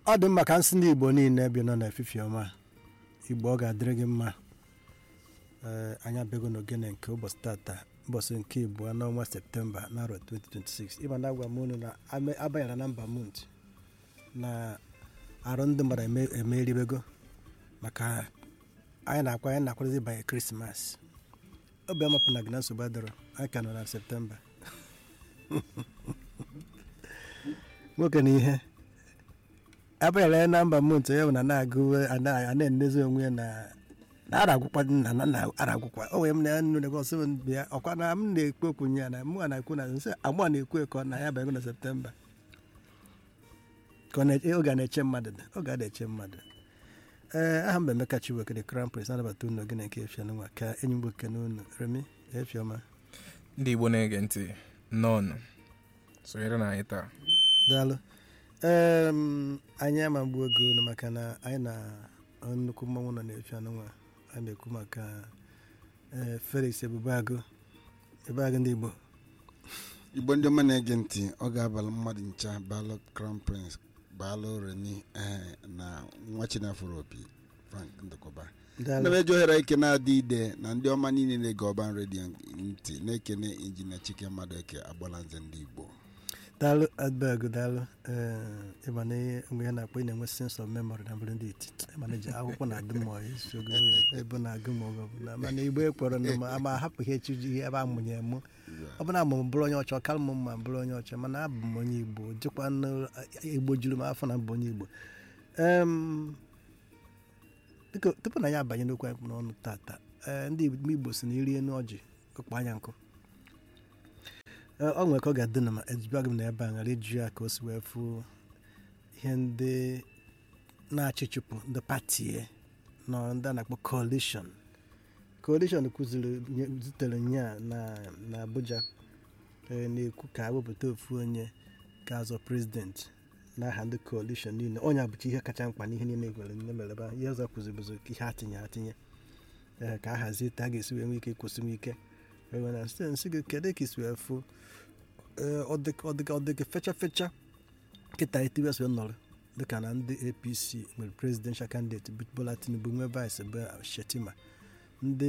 ọ dị mma ka nsị ndị igbo niile bi nọ n'efifi ọma igbo ọ ga-adịrị gị mma ee anyị abịago n'ogene nke ụbọchị tata ụbọchị nke abụọ n'ọnwa septemba n'arọ 2026 ịma na agwa m unu na ame- abanyela na mba mont na arụ ndị mmadụ eme- emeribego maka anyị na-akwa anyị na-akwadozi banye krismas obi amapụ na gị na nsogbu adịrọ anyị ka nọ na septemba nwoke na ihe abanyela ya na mba mont ya bụ na na-agụ a na- a na-enezi onwe ya na na aragwụkwa nna na nna aragwụkwa o wee m na ya nnu nego sị m bịa ọkwa na m na-ekwu okwu nye ya na mụ na-ekwu na nsị amụ a na-ekwu ekọ na ya bịago na septemba ka ọ na- oge a na-eche mmadụ dị oge a na-eche mmadụ ee aha mba emeka chibuoke the crown prince anabata unu ogene nke efianụ nwa ka enyi mgbe okene unu remi efiọma ndị igbo na-ege ntị nnọọ sonyere na anyị taa daalụ em anyị ama mgbu oge unu maka na anyị na nnukwu mmanwụ nọ na-efianụ nwa a na-ekwu maka ee felix ebubeagụ ebubeagụ ndị igbo igbo ndị ọma na-ege ntị ọ ga-abalị mmadụ ncha balụ crown prince balụ remi ee na nwa chinafụrụ opi frank ndụkọba daalụ na meji ohere ike na-adị ide na ndị ọma niile na-ege ọban redio ntị na-ekene injinia chike mmadụ eke agbala nze ndị igbo daalụ adbeg daalụ ee ịma na ihe mgbe ya na-akpọ ị na-enwe sense of memory na mbụrụ ndị iti ịma na ji akwụkwọ na-adị mma isogo ya ebe na-agụ m oge ọbụla mana igbo ekpọrọ na ma ama hapụ ihe echuji ihe ebe amụnye emu ọ bụ na amụ m bụrụ onye ọcha ọkara m mma bụrụ onye ọcha mana abụ m onye igbo jikwa nụ igbo juru m afọ na mbụ onye igbo em biko tupu na ya abanye n'okwu anyị kpụ n'ọnụ tata ee ndị igbo si na iri enu ọjị ụkpa anya nkụ Ee, ọ nwere ka ọ ga-adị na ma ejibịa m na ebe a ghara iju ya ka o si wee fụ ihe ndị na-achị chụpụ ndị pati ya nọ ndị a na-akpọ coalition coalition kụziri nye- zitere nya na na abuja ee, na-ekwu ka wepụta ofu onye ga-azọ prezident n'aha ndị coalition niile onye abụcha ihe kacha mkpa n'ihe niile gwere nne mere ebe a. ihe ọzọ kụzibụzi ihe atinye atinye ee, ka a hazie ta a ga-esi wee nwee ike kwụsị nwe ike ewe na nsị nsị gị kedu ka isi wee fụ ee, ọ dị ọ dị ọ dị gị fecha fecha kịta etiwes wee nọrọ dịka na ndị apc nwere presidential candidate bụ bola tinubu nwee vice bụ shetima ndị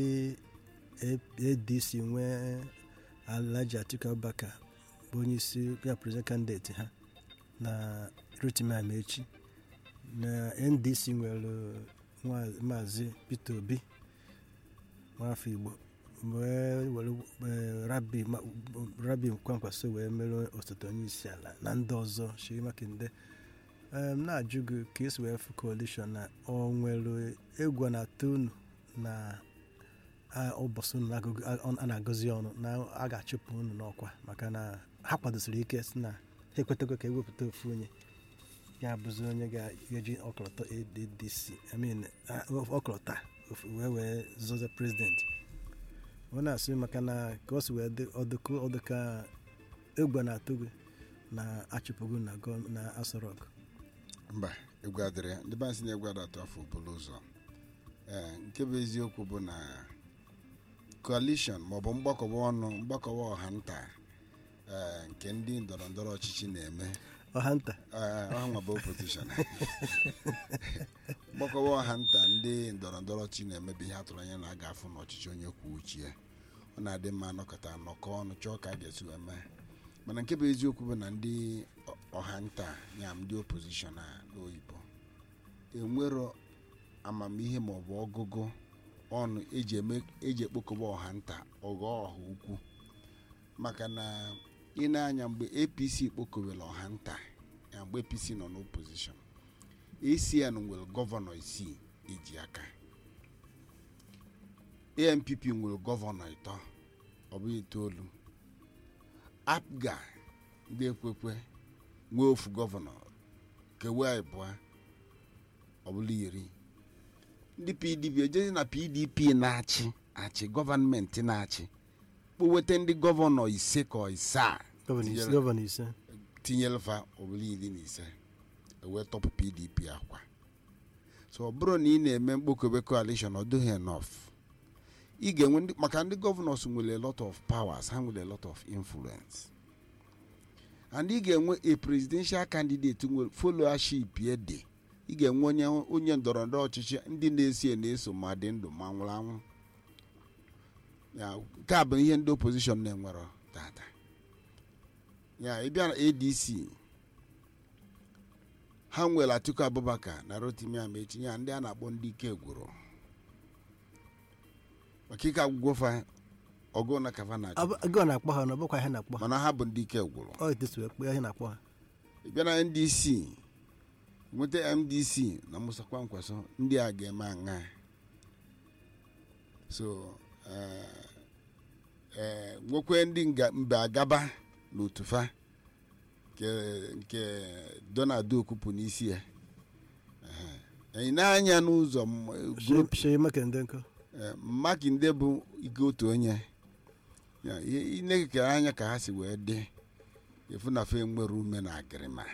A- adc nwee alhaji atiku abubakar bụ onye isi ya president candidate ha na rotimi amaechi na ndc nwere nwa- maazị peter obi nwafọ igbo wee were eh, rabi ma- rabi kwankwaso wee mere osote onye isi ala na ndị ọzọ shiri makinde em na-ajụ gị ka esi wee fụ coalition na ọ nwere egwu a na-atụ unu na a- ụbọchị unu na-agụgụ- a a na-agọzi ọnụ na a ga-achụpụ unu n'ọkwa maka na ha kwadosiri ike si na ha ekwetago ka ewepụta ofu onye ya bụzi onye ga-eji ọkọlọtọ adc I mean, a- ọkọlọta ofu- wee wee zọzie prezident ọ na-asị maka na ka o si wee dị ọdụkụ ọdụka egwu a na-atụ gị na achụpụgo na gọọ- na Aso Rock mba egwu adịrị ya ndị bansi na-egwu adatụ afọ obolo ụzọ ee nke bụ eziokwu bụ na coalition maọbụ mgbakọba ọnụ mgbakọba ọha nta ee nke ndị ndọrọ ndọrọ ọchịchị na-eme ọha nta ee, ọha nwa bụ opposition mgbakọba ọha nta ndị ndọrọ ndọrọ ọchịchị na-eme bụ ihe atụrụ anya na a ga-afụ n'ọchịchị onye kwuo uche ya ọ na-adị mma nọkọta nọkọ ọnụ chọọ ka a ga-esi wee mee mana nke bụ eziokwu bụ na ndị ọ- ọha nta ya ndị opposition a n'oyibo enwero amamihe maọbụ ọgụgụ ọnụ eji eme eji ekpokọba ọha nta ọghọ ọha ukwu maka na ị na-anya mgbe apc kpokọbere ọha nta ya mgbe apc nọ n'opposition acn nwere gọvanọ isii eji aka ampp nwere gọvanọ ịtọ ọ bụ itoolu apga ndị ekwekwe nwee ofu gọvanọ kewe abụọ ọ bụla iri ndị pdp ejezi na pdp na-achị achị gọvanmenti na-achị kpoweta ndị gọvanọ ise ka ọ isaa gọvanọ ise- tinyere- gọvanọ ise tinyere fa obere iri na ise ewee tọpụ pdp akwa so ọ bụrụ na ị na-eme mkpokọbe coalition ọ dịghị enough ị ga-enwe ndị maka ndị gọvanọs nwere a lot of powers ha nwere a lot of influence and ị ga-enwe a presidential candidate nwere followership ya dị ị ga-enwe onye onye ndọrọ ndọrọ ọchịchị ndị na-esi na-eso ma dị ndụ ma nwụrụ anwụ ya nke a bụ ihe ndị opposition na-enwero tata ya ịbịa na adc ha nwere atiku abubakar na rotimi amechi ya ndị a na-akpọ ndị ike gwụrụ maka ike agwụgwọ fa ọgụ na kafa na gị na-akpọ ha na ọ bụkwa ihe na-akpọ ha mana ha bụ ndị ike gwụrụ ọ etesu ekpe ihe na-akpọ ha ị bịa na ndc nweta mdc na musa kwankwaso ndị a ga-eme aṅa so eh, eh, nwekwe ndị nga- mba agaba n'otufa nke nke donald okwupụ n'isi ya Ehe. ị na-anya n'ụzọ m- group shee makende nkọ Eh, makinde bụ ike otu onye Ya, ihe- ị na-ekekere anya ka ha si wee dị efu na fe nwere ume na agịrịma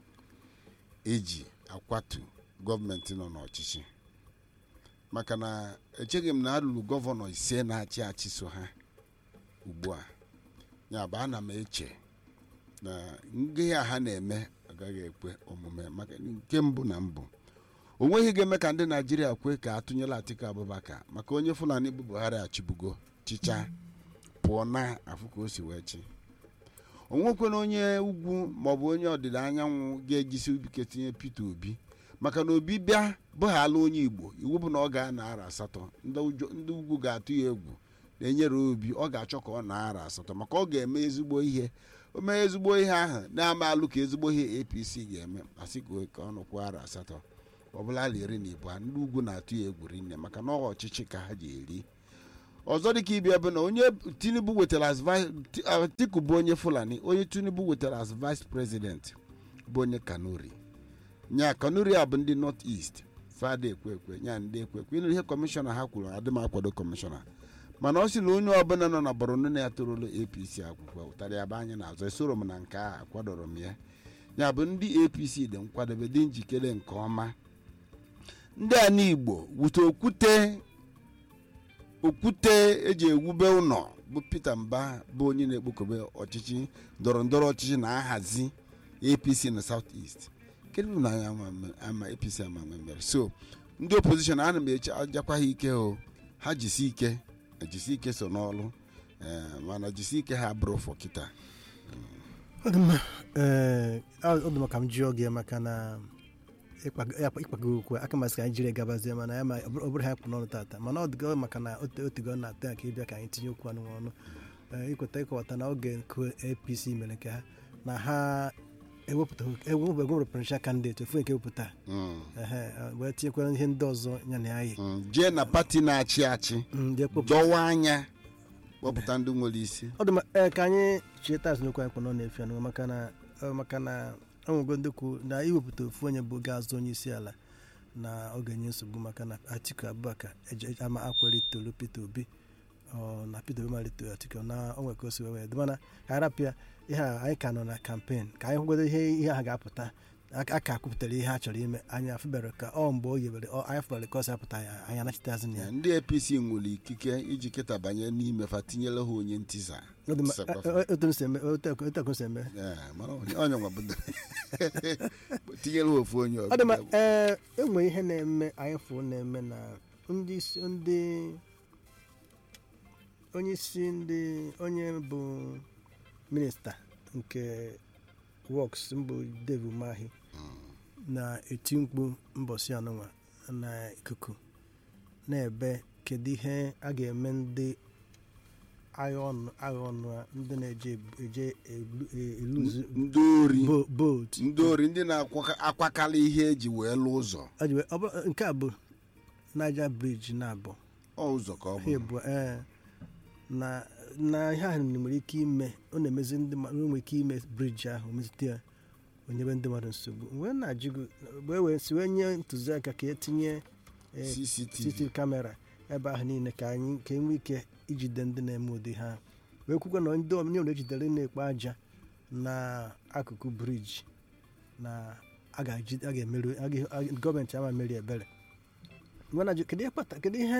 eji akwatu gọọmenti nọ n'ọchịchị maka na echeghị m na alụrụ gọvanọ ise na-achị achị so ha ugbu a ya bụ ana m eche na nghe a ha na-eme agaghị ekwe omume maka nke mbụ na mbụ o nweghị ga-eme ka ndị naijiria kwe ka atụnyela atiku abubakar maka onye fulani bụ buhari achịbugo chịcha pụọ na afụ ka o si wee chi o nwekwana onye ugwu maọbụ onye ọdịda anyanwụ ga-ejisi ike tinye peter obi maka na obi bịa bụghala onye igbo iwu bụ na ọ ga-ana ara asatọ ndị ụjọ- ndị ugwu ga-atụ ya egwu na-enyere obi ọ ga-achọ ka ọ na-ara asatọ maka ọ ga-eme ezigbo ihe o mee ezigbo ihe ahụ na-ama alụ ka ezigbo ihe apc ga-eme asị ka o- ka ọ nụkwa ara asatọ ọbụla ala iri na ibu ndị ugwu na-atụ ya egwu rinne maka na ọ ọchịchị ka ha ji eri ọzọ dịka ibia bụ na onye tinubu wetara as vi- Ti- atiku bụ onye fulani onye tinubu wetara as vice president bụ onye kanuri nya kanuri a bụ ndị north east fada ekwe ekwe nya ndị ekwe ekwe ịnụ ihe kọmishọna ha kwuru adị m akwado kọmishọna mana ọ sị na onye ọbụla nọ na borno na ya torolo apc akwụkwọ ụtara ya bụ anya n'azụ esoro m na nke a akwadoro m ya ya bụ ndị apc dị nkwadebe dị njikere nke ọma ndị a n'igbo wute okwute okwute eji ewube ụlọ bụ peter mba bụ onye na-ekpokobe ọchịchị ndọrọ ndọrọ ọchịchị na-ahazi apc na south east kedu bụ na anyị ama mme- ama apc ama mme mere so ndị opposition ana m eche ajakwa ha ike o ha jisi ike jisi ike so n'ọlụ eh, mana jisi ike ha bụrụ fọ kịta ọ dị mma ee ọ dị mma ka m jụọ gị maka na ịkpago ya- ịkpago okwu aka masị ka anyị jiri gabazie mana ya ma ọ bụrụ ọ bụrụ ha kpụ n'ọnụ tata mana ọ dịgo maka na ote- otego na ata ka ịbịa ka anyị tinye okwu anụ ọnụ Ee, ikweta ịkọwata na oge nke apc mere nke ha na ha ewepụta ewepụta presidential candidate ofu nke ewepụta Mm, ehe wee tinyekwara ihe ndị ọzọ ya na ya yi mm, jee na pati na-achị achị ndị ekpopụ dọwa anya kpọpụta ndị nwere isi ọ dị mma ee ka anyị cheta azụnokwu anyị kpọ nọ na-efi anụ maka na ọ maka na ọnwego ndị kwu na iwepụta ofu onye bụ ga-azụ onye isi ala na ọ ga-enye nsogbu maka na atiku abubakar eje- ama akwere tolu peter obi ọ na peter obi malite atiku na onwe ka o si wee wee dị mana ka arapịa ihe a anyị ka nọ na kampen ka anyị hụgodo ihe ihe ha ga-apụta aka aka kwupụtara ihe ha chọrọ ime anyị afụbere ka ọ mgbe o yebere ọ anyị fụbere ka ọ si apụta ya anyị anachitazị ya Ya, ndị apc nwere ikike iji kịta banye n'ime fa tinyere ha onye ntisa Ọ dị mma, Tisakwa e- fa. e- otu m si eme otu otu akụ si eme Ya, mara onye onye nwa bụ tinyere ha ofu onye ọ dị mma ọbụla. ee enwe ihe na-eme anyị fụ na-eme na ndị isi ndị onye isi ndị onye bụ minista nke works mbụ Dave Umahi na-eti mkpu mbọsị anụnwa na ikuku na-ebe kedu ihe a ga-eme ndị agha ọnụ agha ọnụ a, ndị na-eje eje elu- eluzu ndị ori bo- boat ndị ori ndị na-akwakarị ihe eji wee lụ ụzọ Ọ dị wee- ọ bụ- nke a bụ Niger bridge na-abụ ọ ụzọ ka ọ ha bụ ebu ee na na ihe ahụ nwere ike ime ọ na-emezi ndị mmadụ nwere ike ime briji ahụ mezite ya onyebe ndị mmadụ nsogbu wee na-ajụgo wee wee si wee nye ntụziaka ka etinye ee, cctv CCTV kamera ebe ahụ niile ka anyị ka enwee ike ijide ndị na-eme ụdị ha wee kwukwa na ndị omeny na ejidere na-ekpo aja n'akụkụ briji na a ga-eji- a ga-emeri a ga- a- gọọmenti ama meri ebere ngwa na-ajụ kedu ihe kpata kedu ihe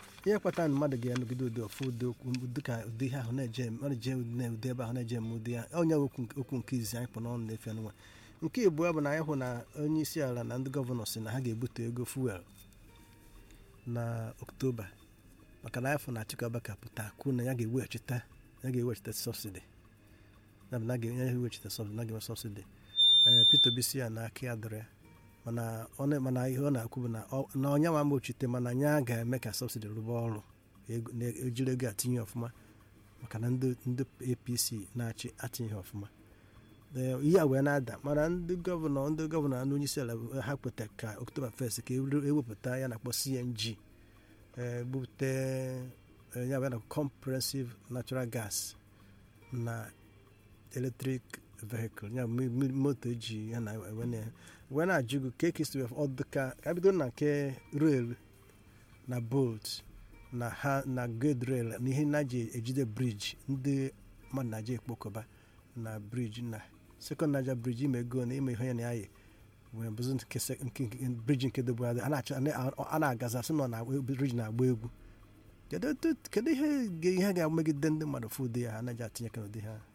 ihe kpatara na mmadụ ga-anọgide ụdị ofu ụdị okwu dịka ụdị ihe ahụ na-eje ọ na-eje ụdị ebe ahụ na-eje eme ụdị ya onye okwu okwu nke izizi anyị kpọ n'ọnụ na-efe nwa nke abụọ bụ na anyị hụ na onye isi ala na ndị gọvanọ si na ha ga-ebute ego fuel na oktoba maka na afọ na Atiku Abubakar pụta kwuo na ya ga-eweghachita ya ga-eweghachita sọbsidi ya bụ na ga- ya ga-eweghachita sọbsidi na ga-enwe sọbsidi ee Peter Obi si ya na aka ya dịrị ya mana ọ na- mana ihe ọ na-akwu bụ na ọ- na ọnya ma mgbochite mana anya ga-eme ka sọbsidi rụba ọrụ ego- na- ejiri ego atinye ọfụma maka na ndị ndị apc na-achị atinye ọfụma Ee, ihe a wee na-ada mana ndị gọvanọ ndị gọvanọ na onye isi ala ha kweta ka oktoba fest ka e- ewepụta ya na-akpọ cng ee, bupute ee, ya bụ ya na comprehensive natural gas na electric vehicle ya bụ mi- mi- moto eji ya na ewe na wee na-ajụ gị ka ekesi wee ọ dịka ka bido na nke rail na bolt na ha na gate rail na ihe na-eji ejide briji ndị mmadụ na-eji ekpokọba na briji na second naija briji ime ego na ime ihe ya na yayi wee bụzi nke sek- nke nke- briji nke dobu adị a na-achọ a na-agaza sị nọ na briji na-agba egwu kedu etu- kedu ihe ga- ihe ga-emegide ndị mmadụ fụ ụdị ya ha anaghị atinye aka n'ụdị ha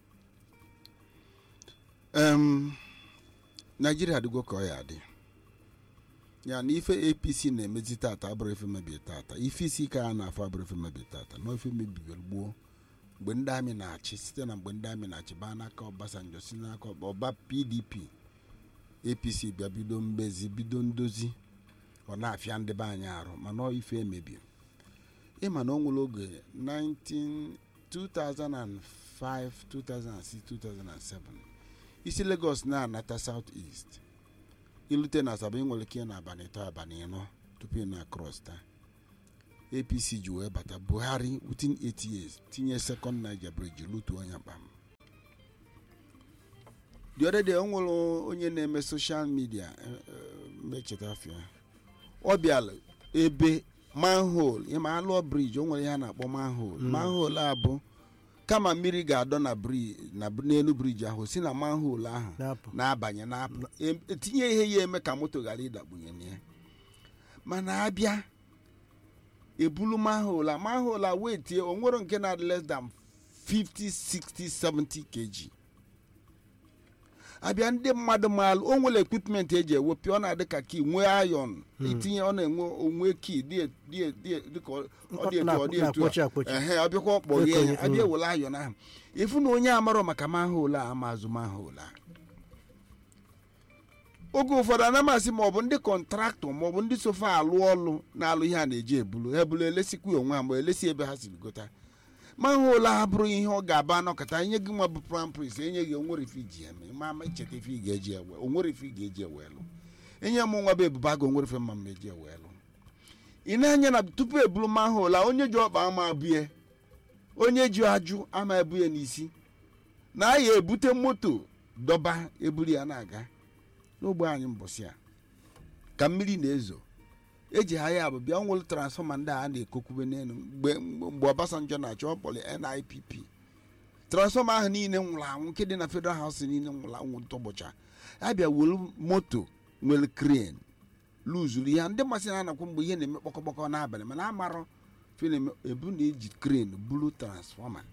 em naijiria adịgo ka ọ ya adị ya na ife apc na-emezi tata abụrụ ife mebie tata ife isi ike a na-afọ abụrụ ife mebie tata na ife mebigoro gboo mgbe ndị amị na-achị site na mgbe ndị amị na-achị baa n'aka ọbasanjọ si n'aka Ọba- ọba pdp apc bịa bido mbezi bido ndozi ọ na-afịa ndị be anyị arụ mana ọ ife emebie ịma na o nwere oge 19 2005 2006 2007 isi lagos na-anata south east ilute na asaba ị nwere ike na abalị ịtọ abalị ịnọ tupu ị na-across taa apc ji wee bata buhari within 8 years tinye second niger bridge lutuo ya kpam the other day o nwere onye na-eme social media mecheta afia ọ bịala ebe manhole ịma alụọ bridge o nwere ihe a na-akpọ manhole Mm. manhole a bụ kama mmiri ga-adọ na bri na n'elu briji ahụ si na manhole ahụ na-apụ na-abanye na-apụ Em- etinye ihe ya eme ka moto ghara ịdakpunye na ya mana abịa ebulu manhole a manhole a wee tie o nwere nke na less than 50 60 70 kg abịa ndị mmadụ maalụ o nwere equipment eji ewepụ ọ na-adị ka kii nwee iron itinye ọ na-enwe onwe kii dị dị- dị- dịka ọ ọ dị etu ọ dị etu a na-akpọchi akpọchi ehe ọ bịakwa ọkpọghie Ekonye, ya abịa mm. ewere ayọn ahụ ịfụ na onye amarọ maka manhole a ama azụ manhole a oge ụfọdụ ana masị ma ọ bụ ndị kọntraktọ ma ọ bụ ndị sofa alụ ọlụ na-alụ ihe a na-eji ebulu ha ebulu elesikwa onwe ha ma elesi ebe ha siri gota manhole a bụrụ ihe ọ ga-aba anọkọta nye gị nwa bụ prampris enye gị onwere ife iji eme ma ama icheta ife ị ga-eji ewe onwere ife ị ga-eji ewe lụ enye m nwa bụ ebuba gị onwere ife mma m eji ewe lụ ị na-anya na tupu ebulu manhole a onye ji ọkpa ama abụye onye ji ajụ ama ebu ya n'isi na a ya ebute moto dọba eburu ya na-aga n'ogbe anyị mbọsị a ka mmiri na-ezo eji ha ya bụ bịa nwere transfọma ndị a na-ekokwube n'elu mgbe mgbe Obasanjo na-achọ ọkpọrọ NIPP transfọma ahụ niile nwụrụ anwụ nke dị na Federal House niile nwụrụ anwụ ntụbọcha a bịa were moto nwere crane luzuru ya ndị masị na-anakwa mgbe ihe na-eme kpọkọkpọkọ n'abalị mana amarọ film ebu na-eji crane bulu transfọma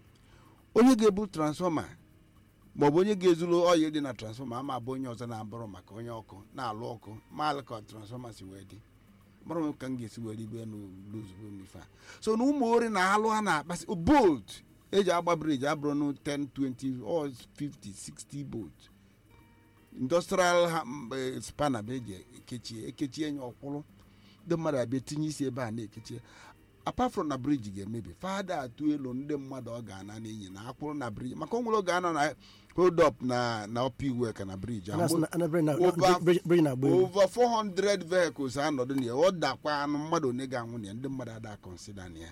onye ga-ebu transfọma maọbụ onye ga-ezuru ọya dị na transfọma ama abụ onye ọzọ na-abụrụ maka onye ọkụ na-alụ ọkụ maalụ ka transfọma si wee dị mara m ka m ga-esi were igbe n'ozugbo n'ife a so na ụmụ ori na alụ a na-akpasị bolt eji agba briji abụrụ na 10 20 or 50 60 bolt industrial ha- m- eh, spanner bụ eji ekechie ekechie nye ọkwụrụ ndị mmadụ abịa tinye isi ebe a na-ekechie apart from na briji ga-emebi fada atụ elu ndị mmadụ ọ ga-ana n'iyi na akwụrụ na briji maka o nwere oge anọ na hold up na na ọpa iwe ka na briji ahụ. Ana- ana- bridge na- Over- bridge- bridge na-agba egwu over 400 vehicles anọdụ na ya ọ dakwa anụ mmadụ one ga-anwụ na ya ndị mmadụ ada kọnsida na ya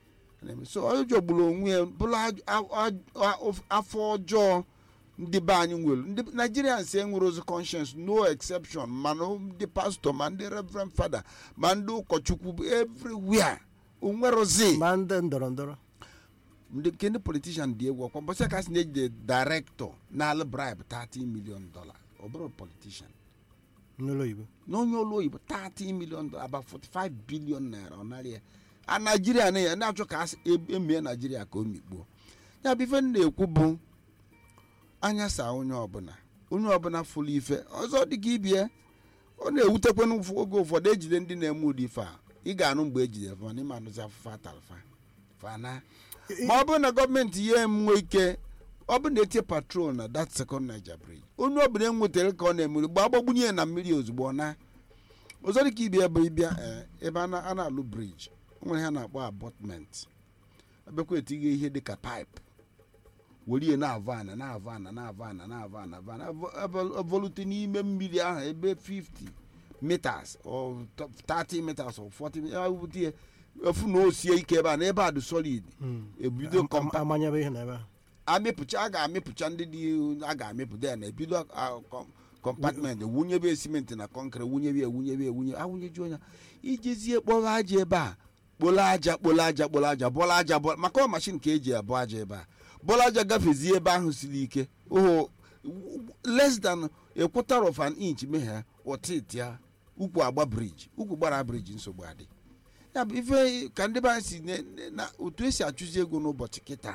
so ọ jọgburu onwe ya bụrụ aj- a- a- a- afọ ọjọọ ndị be anyị nwere ndị nigerians enwere ozi conscience no exception mana ndị pastọ ma ndị reverend fada ma ndị ụkọchukwu bụ everywhere onwerozi ma ndị ndọrọ ndọrọ ndị nke ndị politician dị egwu ọkwa mbọsị ka sị na-ejide director na-alụ bribe 30 million dollar ọ bụrụ politician n'ụlọ oyibo n'onye olu oyibo 30 million dollar about 45 billion naira ọ narị ya a naijiria na ya na-achọ ka asị e- emie naijiria ka o mikpuo ya bụ ife m na-ekwu bụ anya saa onye ọbụla onye ọbụla fụrụ ife ọzọ dịka ibie ọ na-ewutekwana ụfụ- oge ụfọdụ ejide ndị na-eme ụdị ife a ị ga-anụ mgbe ejidere fa mana ịma anụzi afụfa atalfa fana ma ọ bụrụ na gọọmenti ya enwe ike ọ bụrụ na etie patrol na that second niger bridge onye ọbụla enwetara ka ọ na-emeri gba agbagbunye ya na mmiri ozugbo ọ na ọzọ dịka ibia bụ ịbịa ee, ebe a na- a na-alụ briji o nwere ha na-akpọ abọtment abịakwa etinye ihe dịka paịpụ werie na-avụ ana na-avụ ana na-avụ ana na-avụ ana avụ ana avọ- avọ- avọlute n'ime mmiri ahụ ebe 50 meters or 30 meters or 40 meters awụte ya efu na o sie ike ebe a na ebe a dị solid ebido Am- kọmpa amanyebe ihe na ebe ahụ amịpụcha a ga-amịpụcha ndị dị a ga-amịpụta ya na ebido a- kọm- kọmpatment wunyebe simenti na kọnkịrị wunyebe ya wunyebe ya wunye awụnyejuo ya ijezie kpọrọ aja ebe a kpolo aja kpolo aja kpolo aja bọla aja bọla maka ọ mashin ka eji abụ aja ebe a bọla aja gafezie ebe ahụ siri ike oho less than a quarter of an inch meghe ọtịtị ya ukwu agba briji ukwu gbara briji nsogbu adị ya bụ ife ka ndị be anyị si ne- ne- na otu esi achụzi ego n'ụbọchị kịta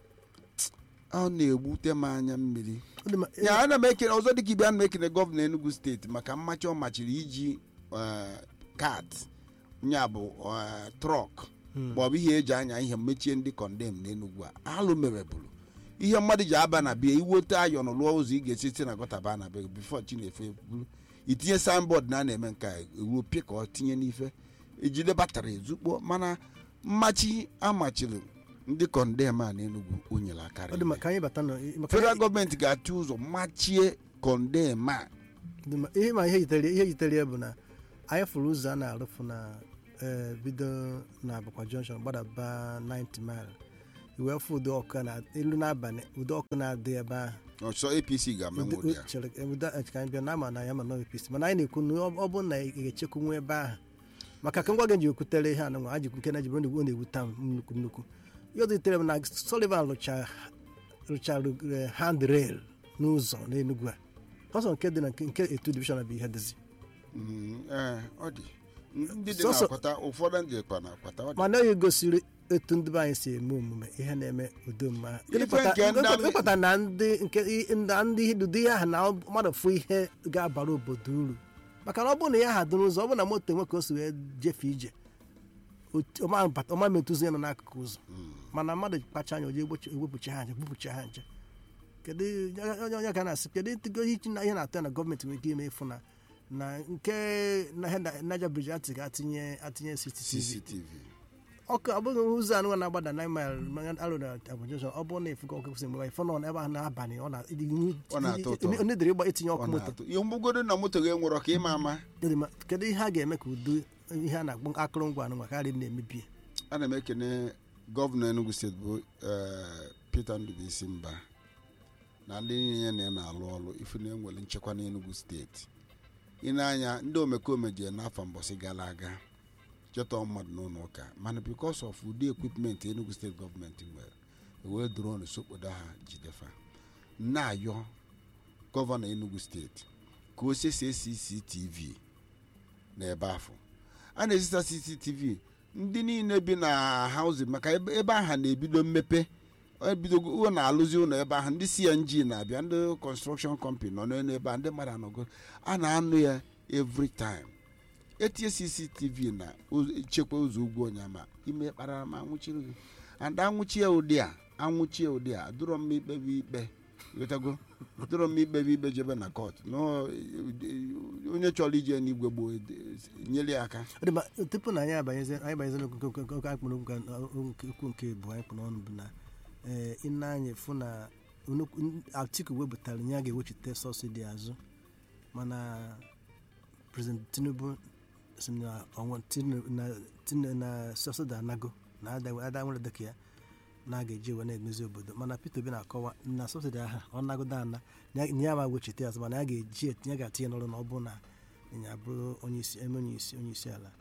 ọ na-egbute m anya mmiri Ọ dị ma- ya ana m ekele ọzọ dịka ibe ana m ekele gọvanọ enugu steeti maka mmachi ọ machiri iji kat nya bụ eh, trọk Hmm. maọbụ ihe eji anya ihe mechie ndị kọndem n'enugwu a alụ mere bụrụ ihe mmadụ ji aba na bịa iwote ayọn lụọ ụzọ ị ga-esi site na gọta baa na be bifo chinefe buru itinye signboard na a na-eme nke a eruo pịa ka ọ tinye n'ife ejide batrị ezukpo mana mmachi amachiri ndị kọndem a n'enugwu o nyere akarị ọ dị ma ka anyị bata nọ maka federal gọọmenti ga-achụ ụzọ machie kọndem a dị ma- ihe ma ihe yitere ihe yitere ya bụ na anyị fụrụ ụzọ a na-arụfu na eh, bido na abụkwa junction gbadaba 90 mile iwee fụ ụdị ọkụ na elu n'abalị ụdị ọkụ na-adị ebe ahụ ọsọ apc ga-amenwe ụdị ya chere ụda ka anyị bịa na ama na ya ma nọ APC mana anyị na-ekwu na ọ ọ bụrụ na ị ga-echekwanwu ebe ahụ maka ka ngwa gị ji ekwutere ihe anụnwa ajikwu nke na jibere ọ na-ewute m nnukwu nnukwu ihe ọzọ yitere m na Sullivan rụcha rụchara eh, handrail n'ụzọ n'Enugu a ọsọ nke dị na nke nke etu divishọn bụ ihe dịzi Mhm, ee, ọ dị ndị dị Sọsọ- na-akwata ụfọdụ ndị kwa na-akwata ọ dị mana oyi gosiri etu ndị be anyị si eme omume ihe na-eme udo mma Ife nke ndị amị- ịkpata na ndị nke i- na ndị ụdị ihe ahụ na mmadụ fụ ihe ga-abara obodo uru maka na ọ bụrụ na ya ha dị n'ụzọ ọ bụrụ na moto nwe ka o si wee jefee ije otu- ọma bata- ọma metụzi ya nọ n'akụkụ ụzọ mana mmadụ kpacha anya oje egbochi- ewepụcha ha nje bupụcha ha nje kedu onye onye ka na-asị kedu ntịgo ihe na- ihe na-atọ ya na gọọmenti nwere ike ime ịfụ na na nke na ihe na- Niger Bridge atị ga-atinye atinye CCTV cctv ọkụ ọ bụghị ụzọ anụ na-agbada 9 mile alụ na abụjọjọ ọ bụrụ na efugo ọkụ kwụsị mgbe ịfọ nọ ebe ahụ n'abalị ọ na- Ọ na-atọ ụtọ. onye dịrị ịgba itinye ọ ọkụ moto na-atụ ihe mgbugodo na moto gị nwụrọ ka ịma ama Dị ma, kedu ihe a ga-eme ka udo ihe a na-akpọ akụrụngwa anụnwa karịa na-emebi ya? ana m ekene gọvanọ enugu steeti bụ eh, peter ndụbụisi mba na ndị niile na ya na-alụ ọrụ ife na enwere nchekwa n'enugu steeti ị na-anya ndị omekome jee n'afọ mbọsị gara aga chọtọ mmadụ n'ụlọ ụka mana bikos of ụdị ekwipment enugu steeti gọọmenti nwere ewee dron sokpodo ha jidefa na-ayọ gọvanọ enugu steeti ka o sese cctv n'ebe afọ a na-ezita cctv ndị niile bi na hauzin maka ebe ebe ahụ na-ebido mmepe ebidogo ụlọ na-alụzi ụlọ ebe ahụ ndị cng na-abịa ndị construction company nọ n'elu ebe a ndị mmadụ anọgo a na-anụ ya every time etinye cctv na ụz- chekwa ụzọ ugwu onyama ime kpara ma anwụchiri gị and anwụchie ụdị a anwụchie ụdị a dụrọ m ikpebe ikpe wetago dụrọ m ikpebe ikpe jebe na kọt nọ onye chọrọ ije n'igwe gboo nyere ya aka Ọ dị ma, tupu na anyị abanyezi anyị banyezi n'okwu nke- nke- nke anyị kpọrọ okwu nke- nke- okwu nke bụ anyị kpọrọ ọnụ bụ na ee ịna anyị fụ na nnukwu- Atiku wepụtara nye a ga-ewechite sọsidi azụ mana prezident Tinubu si na ọnwa Tinubu na Tinubu na sọsidi anago na ada ada nwere dịka ya na a ga-eji ewe na-emezi obodo mana Peter Obi na-akọwa na sọsidi aha ọ nagodo ana na ya- na ya ma wechite azụ mana ya ga-eji etinye ga-atinye n'ọrụ na ọ bụ na ịnya bụrụ onye isi eme onye isi onye isi ala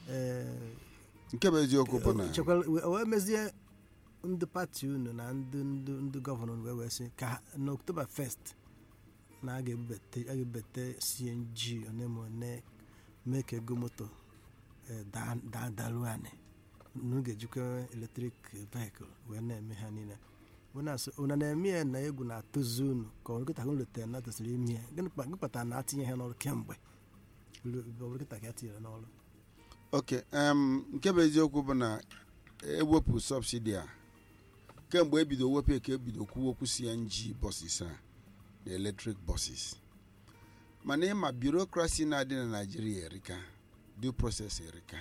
ee nke bụ eziokwu bụ na chekwara wee wee mezie ndị pati unu na ndị ndị ndị gọvanọ unu wee wee sị ka ha- na oktoba 1st na a ga-ebubete a ga-ebubete cng one ma one mee ka ego moto eh, daa daa daruo anị unu ga-ejikwa eletrik vehicle wee na-eme ha niile Unu asị, unu na-eme ya na egwu na-atụzi unu ka ọ nkịta unu letere na tosiri ime ya gịnị kpa- gịnị kpatara na atinye ha n'ọrụ kemgbe Ulu- ọ bụrụ kịta ka a tinyere n'ọrụ ok em, nke bụ eziokwu bụ na ewepụ sọbsidi a kemgbe ebido wepụ ka ebido kwuo okwu cng bọsis a na eletrik bọsis mana ịma birokrasi na-adị na naijiria erika due process erika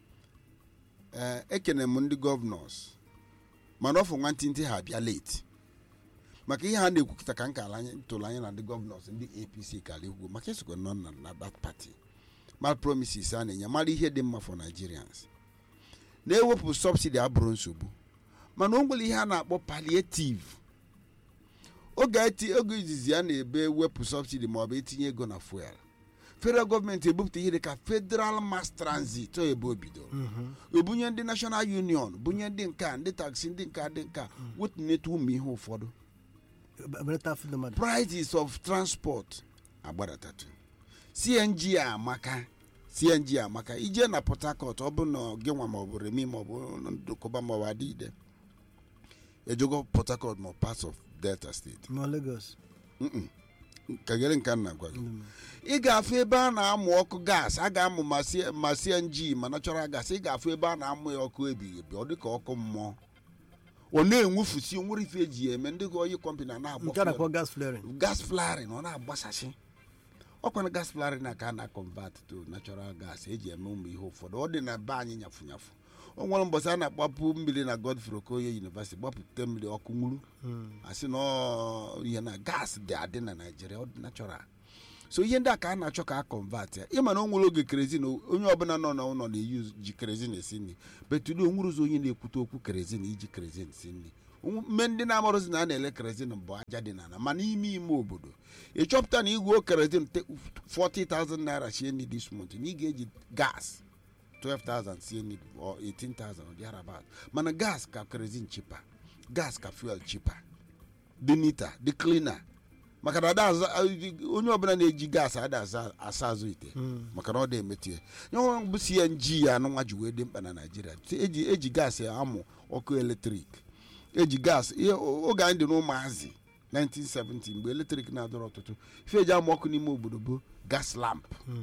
ee ekene m ndị gọvanọs mana ọfụ nwantịntị ha abịa late maka ihe ha na-ekwukịta ka nka tụrụ anya na ndị gọvanọs ndị apc kara ikwu maka esokwe nọ na na that party mal promises a na-enye mara ihe dị mma for nigerians na-ewepụ subsidi abụrụ nsogbu mana o nwere ihe a na-akpọ palliative oge eti oge izizi a na-ebe wepụ subsidi maọbụ etinye ego na fuel federal gọọmenti ebupụta ihe dịka federal mass transit o ebe o bidoro ebunye ndị national union bunye ndị nka ndị taxi ndị nka dị nka wetunete ụmụ ihe ụfọdụ belata afọ ndị mmadụ prices of transport agbadatatụ cng a amaka cng amaka ije na port harcourt ọ bụ na gị nwa maọbụ remi maọbụ ndụkọba maọbụ adịide ejogo port harcourt ma parts of delta steeti ma Lagos Mm-mm. kagere nke a na-agwa gị ndị mmadụ. ị ga-afụ ebe a na-amụ ọkụ gas a ga-amụ ma C- ma cng ma natural gas ị ga-afụ ebe a na-amụ ya ọkụ ebighị ebi ọ dịka ọkụ mmụọ ọ na-enwufusi nwere ife eji ya eme ndị oyi kọmpani a na-agba nke a fuel. na-akpọ gas flaring gas flaring ọ na-agbasasị ọkwana gas flaring na ka a na-convert to natural gas eji eme ụmụ ihe ụfọdụ ọ dị na be anyị nyafu nyafu o nwere mbọsị a na-akpapụ mmiri na godfrey okoye university gbapụta mmiri ọkụ nwuru asị na ọ ihe na gas dị adị na naijiria ọ dị natural so ihe ndị a ka a na-achọ ka a convert ya ịma na o nwere oge kerezin onye ọbụla nọ n'ụlọ na-eyi ji kerezin esi nri betudo onwere ụzọ onye na-ekwute okwu kerezin iji kerezin si nri mme ndị na-amarụzi na a na-ele kerezin bụ aja dị n'ala ma n'ime ime obodo ịchọpụta na igwe kerezin te- 40,000 naira sie nri this month na ị ga-eji gas 12,000 sie nri or 18,000 or thereabout mana gas ka kerezin chipa gas ka fuel chipa dị nita dị cleaner maka na ada aza- onye ọbụla na-eji gas ada aza- asa azụ ite maka na ọ dị emetụ ya nye bụ cng ya anụnwa ji wee dị mkpa na naijiria eji eji gas ya amụ ọkụ eletrik eji gas ihe oge anyị dị n'ụmụazị 1970 mgbe eletrik na-adọrọ ọtụtụ ife eji amụ ọkụ n'ime obodo bụ gas lamp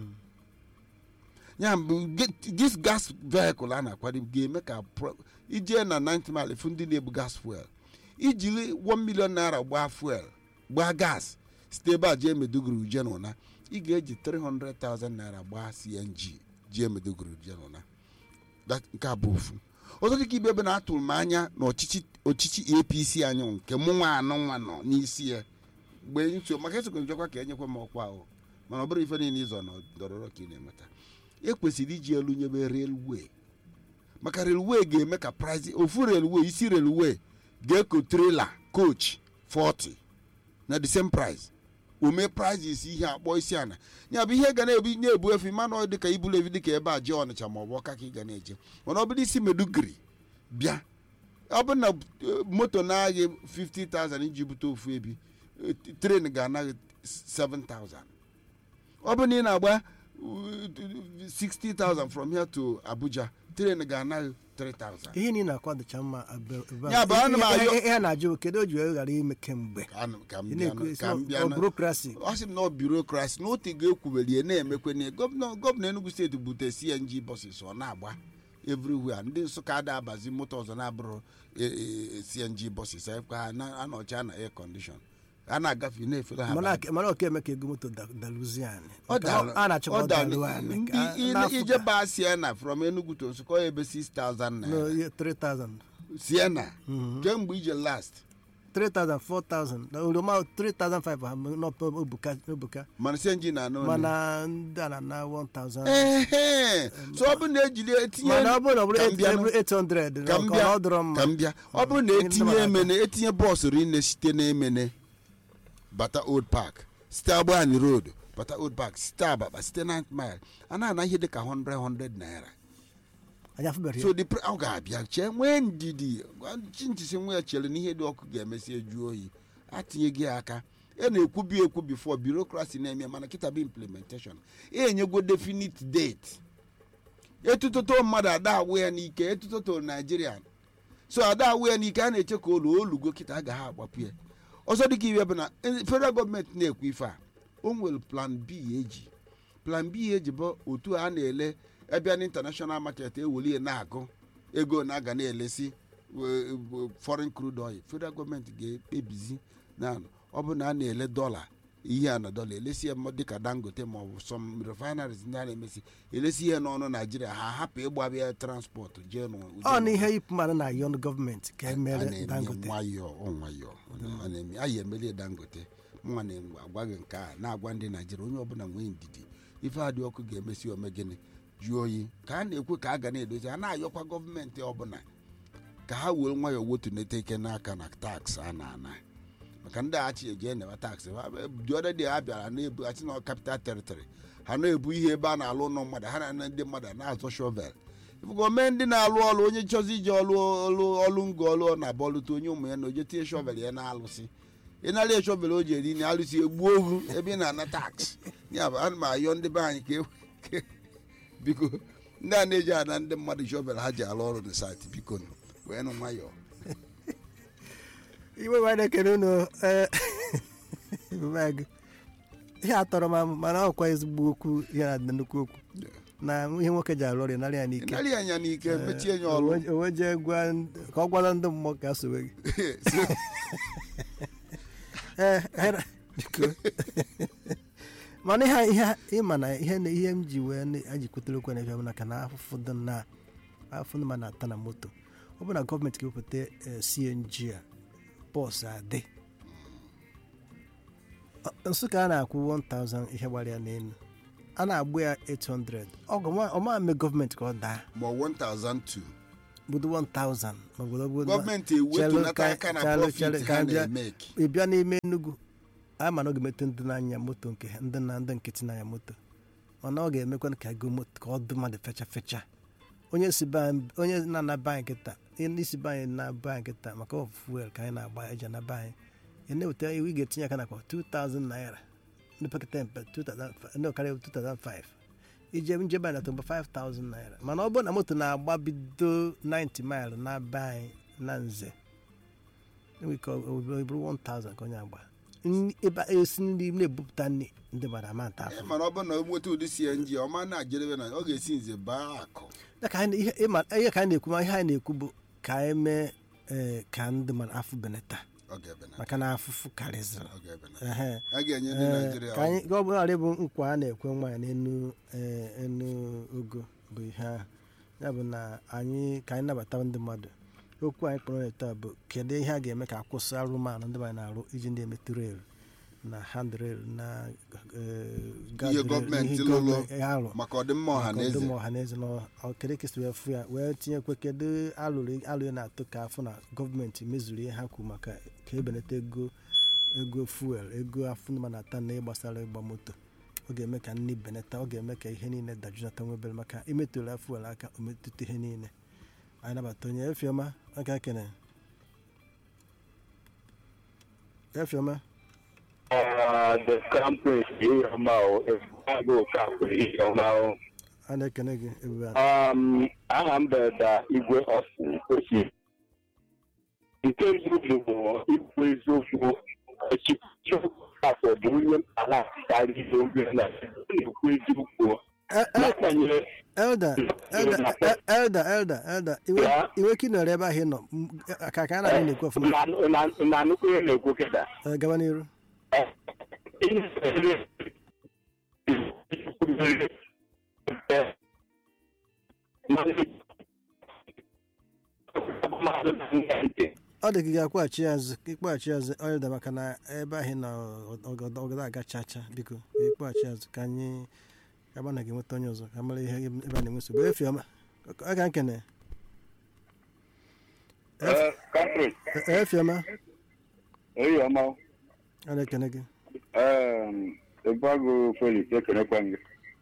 ya bụ ge- this gas vehicle a na-akwado ga-eme ka pro- ijee na 90 mile fụ ndị na-ebu gas fuel ijiri 1 million naira gbaa fuel gbaa gas site ebe a jee meduguru uje n'ụna ị ga-eji 300,000 naira gbaa cng jee meduguru uje n'ụna That- nke a bụ ofu ọzọ dịka ibe ebe na-atụrụ m anya na ọchịchị ọchịchị apc anyị nke mụ nwa anụ nwa nọ n'isi ya mgbe nso maka esokwa njọkwa ka enyekwa m ọkwa ahụ mana ọ bụrụ ife niile ịzọ na ndọrọrọ ka ị na-enweta ekwesịrị iji elu nyebe relwe maka relwe ga-eme ka price ofu relwe isi relwe ga-eko trela coach 40 na the same price ome prices ihe akpọ isi ana ya bụ ihe ga na-ebu na-ebu efu mana ọ dịka ibulu evi dịka ebe a jee ọnịcha ma ọ bụ ọka ka ị ga na-eje mana ọ bụrụ isi medugri bịa ọ bụ na eh, moto na-aghị 50,000 iji bute ofu ebi eh, tren ga-anaghị 7,000 ọ bụ na ị na-agba uh, 60,000 from here to abuja tren ga-anaghị 3,000 ihe niile akwadocha mma abe- ebe a. Ya bụ, ana m Ihe- ayọ- ihe- ihe a na-ajụ bụ kedu o ji wee ghara ime kemgbe Ka m- ka m Ị bịa na-ekwu na- isi ka m ọ- bịa ọ na- burokrasi ọ sị m na ọ birokrasi na otu ga-ekwubeli na-emekwe na gọvanọ gọvanọ enugu steeti bute cng bọsis ọ na-agba everywhere ndị nsụka ada abazi moto ọzọ na-abụrụ e- e- e- cng bọsis ha na-anọcha na air condition a na-agafe na-efere ha mana bag. mana ọka eme ka ego moto da- daluzie anyị Ọ Nke dara- a na-achọ ka ọ ọ dara- daluo anyị ndị ka- ị- n'afọ ije ka- baa siena from enugu to nsụka ọ ebe 6000 no, naira ihe 3000 siena kemgbe ije last 3000 4000 na oroma 3500 ha n'ọpụ obuka obuka mana cng na-anọ ole? mana ndị a na-ana 1000 ehe so ọ bụ na ejiri etinye mana ọ bụrụ na ọ bụrụ Ka m bịa 800 ka m ka bịa ọ dọrọ mma ka m bịa ọ bụrụ na Ihe ndị etinye mmadụ emene etinye bọọsụ rinne site n'emene bata old park site agbani road bata old park site ababa site na mile a na-ana ihe dịka 100 100 naira anyị afụbeghị so the pri- ọ ga-abịa chee nwee ndidi gwa chintisi nwa ya chere na ihe dị ọkụ ga-emesi eju oyi atinyeghị ya aka e na-ekwubi ekwu bifo birokrasi na-eme mana kịta bụ implementation enyegwo definite date etutoto mmadụ ada awụ ya n'ike etutoto naijiria so ada awụ ya n'ike a na-eche ka olu olugo kịta agaghị agbapụ ya ọzọ dịka iwe bụ na eh, federal gọọmenti na-ekwu ife a o nwere plan b eji plan b eji bụ otu a na-ele ebe na international market eweli ya na-agụ ego na-aga na-elesi eh, eh, foreign crude oil federal gọọmenti ga-ekpebizi na ọ bụ na a na-ele dọla ihe a na dọla elesi ya dịka dangote ma ọ bụ some refineries ndị a na-emesi elesi ihe n'ọnụ naijiria ha hapụ ịgbaba ya transport jee n'ụdị ọ na ihe yipụ mmadụ na ayọn gọọmenti ka e a mere na-eme dangote nwayọọ ọ nwayọọ a na-eme a ya emeli dangote nwa na-agwa gị nke a na-agwa ndị naijiria onye ọbụla nwee ndidi ife adị ọkụ ga-emesi ome gịnị jụọ oyi ka a na-ekwe ka a ga na-edozi a na-ayọkwa gọọmenti ọbụla ka ha were nwayọọ wetunete ike n'aka na taks a na-ana maka ndị achị eji enewe taksị dị ọdị dị ha bịara na-ebu achị na kapital teritori ha na-ebu ihe ebe a na-alụ ụlọ mmadụ ha na ndị mmadụ na-azọ shovel gọọmenti ndị na-alụ ọlụ onye chọzi ije ọlụ ọlụ ọlụ ngo ọlụ ọ na-abọlụta onye ụmụ ya na oje tinye shovel ya na-alụsị ịnara ya shovel o ji eri na alụsị egbuo ohu ebe ị na-ana taks ya bụ ana m ayọ ndị be anyị ka e- ka- biko ndị a na-eji ana ndị mmadụ shovel ha ji alụ ọrụ na sati biko nụ, wee nụ nwayọọ iwe wee na-ekele unu ee, ebube agụ. ihe atọrọ m amụ mana ọkwa ezigbo okwu ihe na nnukwu okwu na ihe nwoke ji arụ ọrụ narị ya n'ike ịnara ya anya n'ike mechie ya ọlụ Owe- owe jee gwa ndị- ka ọ gwara ndị mmụọ ka a sowe gị ee hera biko mana ihe ihe ịma na ihe na ihe m ji wee na- ejikwutere okwu na-efe na ka na afụfụ dị na afụfụ ndị ma na-ata na moto ọ bụ na gọọmenti ga-ewepụta eh, cng a bọs adị Ọ- nsụka a na-akwụ 1000 ihe gbara ya n'elu a na-agbụ ya 800 ọgụ ọma mme gọọmenti ka ọ daa ma 1002 budo 1000 ma obodo obodo gọọmenti Chelụ ewetunata ka- aka na chelụ- profit chelụ ka ha bịa- na-emeki ị bịa n'ime Enugu a ma na ọ ga-emetụ ndị na-anya moto nke ha ndị na ndị nkịtị na-anya moto mana ọ ga-emekwa ka ego moto ka ọ dị mmadụ fecha fecha onye si be anyị- onye na-anaba anyị nkịta ndị isi be anyị na-aba anyị nkịta maka ọ fuel ka anyị na-agba eji anaba anyị ị na-eweta iwu ị ga-etinye aka nakwa 2000 naira ndị pekata mpe 2005 ndị ọkarịa 2005 ije njebe anyị natọgba 5000 naira mana ọ bụrụ na moto na-agba bido 90 mile na-aba anyị na nze enwere ike ọ ọ bụrụ 1000 ka onye agba Nri- ebe a esi nri na-ebupụta nri ndị mmadụ ama nta afọ mana ọ bụrụ na o nweta ụdị cng ọma na-ajedebe na ọ ga-esi nze baa akụ Ya ka anyị- ihe ịma- ihe ka anyị na-ekwu ma ihe anyị na-ekwu bụ ka anyị mee ee, ka ndị mmadụ afọ benata ọ ga-ebena maka na afụfụ karịzịrị ọ ga-ebena Ehe. a ga-enye ndị Ee, naijiria ka anyị ka ọ bụla bụ nkwa a na-ekwe nwaanyị n'enu ee, enu ogo bụ ihe ahụ ya bụ na anyị ka anyị nabata ndị mmadụ okwu anyị kpọrọ ya taa bụ kedu ihe a ga-eme ka akwụsị arụmanụ ndị mmadụ na-arụ iji ndị emetụ rel na handrail na ee, guardrail, gọọmenti ihe lụrụ gọọmenti arụ maka ọdịmma ọha na eze ọdụm ọha na eze na kedu ka esi wee fụ ya wee tinyekwe kedu alụrụ alụrụ na-atụ ka afọ na gọọmenti mezuru ihe ha kwuru maka ka ebelata ego ego fuel ego afọ ma na-ata na ịgbasara ịgba moto ọ ga-eme ka nri benata ọ ga-eme ka ihe niile dajunata nwebere maka imetụla fuel aka o metụta ihe niile anyị nabata onye efioma aka kene efioma Uh, the campus here now is Chicago campus here now. a na-ekene gị ebube a. Um, aha m bụ da igwe ọsụ ochi. Nke mbụ bụ ikwu eziokwu echikwuchi afọ dị onye ala karịrị oge na na-ekwu eziokwu. E- e- N'agbanyeghị elda elda e- elda elda elda iwe Ya? iwe ka ị nọrọ ebe ahụ ị nọ m- ka ka a na-adị na-ekwu ọfụma na- na- na nnukwu ihe na-ekwu kịta. Eh, gaba n'iru Ihe na-ere ọ dị ka ị ga-akwụghachi ya azụ ka ịkpọghachi ya azụ elda maka na ebe ahụ ị nọ ọgọdọ ọgọdọ aga chacha biko ịkpọghachi azụ ka anyị gaba na ga-enweta onye ọzọ ka mara ihe ebe a na-enwe nsogbu efiọma ọ ga nkene Country, E- efiọma eyi ọma, a na-ekene gị Ebago Felix ekenekwa gị.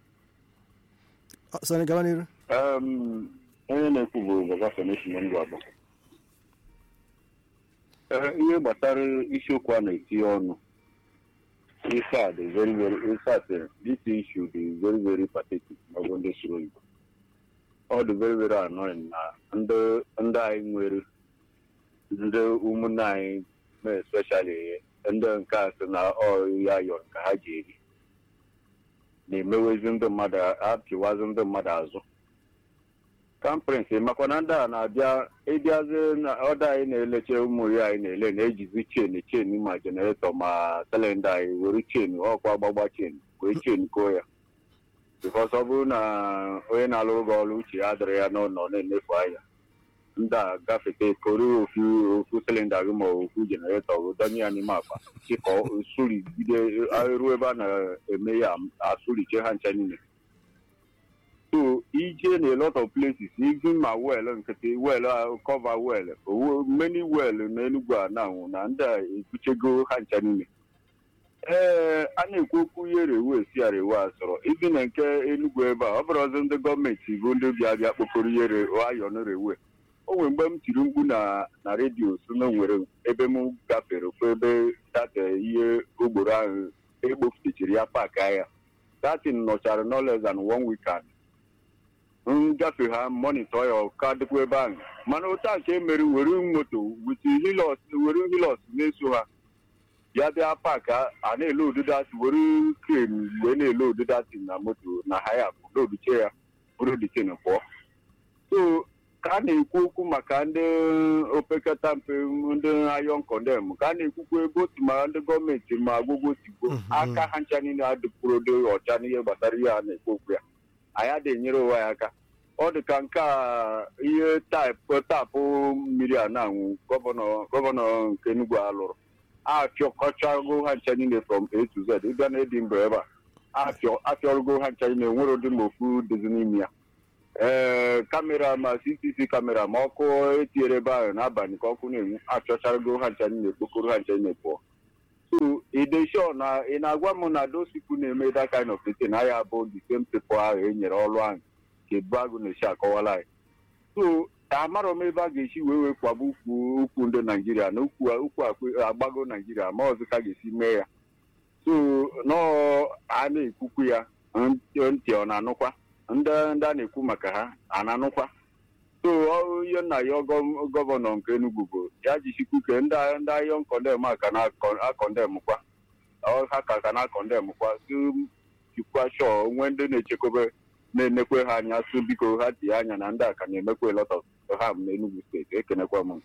Ọ, sọrọ gaba n'iru Um, onye na-ekwu bụ baba Feneshin Ngwa Agba. Ee, ihe gbasara isiokwu a na-etinye ọnụ ife a dị very very in fact eh, this issue dị very very pathetic ma ọ bụ ndị soro Igbo. ọ dị very very annoying na ndị ndị anyị nwere ndị ụmụnne anyị mee especially ndị nke a sị na ọ ya yọ ka ha ji eri na-emewezi ndị mmadụ apịwazi ndị mmadụ azụ kamprins makwa na ndị a na-abịa ịbịazi na ọda anyị na-eleche ụmụ ya anyị na-ele na-ejizi chen chen ma jeneretọ ma silinda anyị were chen ọkwa gbagba chen wee chen koo ya bikos ọ bụrụ na onye na-alụrụ gị ọrụ uche ya adịrị ya n'ụlọ na-emefu anya ndị a gafete koro ofu ofu silinda gị ma ofu jeneretọ wee donye ya n'ime akpa chịkọ surigide ruo ebe a na-eme ya asụriche ha ncha niile so ije na a lot of places even ma well nkịtị well cover well owo many well na enugwu a na-anwụ na ndị a ebuchego ha ncha niile ee a na-ekwu okwu ihe rewe si arewe asọrọ ibi na nke enugwu ebe a ọ bụrụ ọzọ ndị gọọmenti bụ ndị bịa bịa kpokọrọ ihe ayọn rewe o nwere mgbe m tiri mkpu na na redio so na nwere ebe m gafere ofu ebe data ihe ogboro ahụ ekpofutechiri ya paaki ahịa datin nọchara no less than one weekend ngafe ha monitọ ya ọka dịkwa ebe ahụ mana otu a nke emere were moto wit hilos were hilos na-eso ha ya bịa paaki a na-ele odudati were kren wee na-ele odudati na moto na ha ya bụ loduche ya bụrụ dichen pụọ so ka a na-ekwu okwu maka ndị opekata mpe ndị ayọn kọndem ka a na-ekwukwa ebe otu ma ndị gọọmenti ma agwụgwọ tigbo aka ha ncha niile adịpụrụ dị ọcha n'ihe gbasara ihe a na-ekwu okwu ya anyị adịghị enyere onwe ya aka ọ dị ka nke a ihe taịpụ tapụ mmiri a na-anwụ gọvanọ gọvanọ nke Enugu a lụrụ apịọkọchago ha ncha niile from A to Z ịbịa na Edinburgh ebe a apịọrụgo ha ncha niile nwere ụdị ma ofu dozi n'ime ya ee kamera ma CCTV kamera ma ọkụ etinyere ebe ahụ n'abalị ka ọkụ na-enwu apịọcharago ha ncha niile kpokoro ha ncha niile pụọ so ideshọ na ị na-agwa m na those people na-eme that kind of thing na ya bụ the same people ahụ e nyere ọrụ ahụ ka ebu agụ na-esi akọwala anyị so amarọ m ebe a ga-esi wee wee kwaba ukwu ukwu ndị naijiria na ukwu ukwu agbago naijiria ma ọzọ ka ga-esi mee ya so nọọ a na-ekwukwu ya ntị ọ na-anụkwa ndị ndị a na-ekwu maka ha a na-anụkwa so ihe nna ya gọvanọ nke Enugu bụ ya jisikwu ke ndị ndị ayọn kọndem a ka na-akọndem kwa ha ka ka na-akọndem kwa jikwa shọ onwe ndị na-echekwebe na-enekwe ha anya so biko ha tinye anya na ndị a ka na-emekwa lot of ham n'Enugu steeti ekenekwa m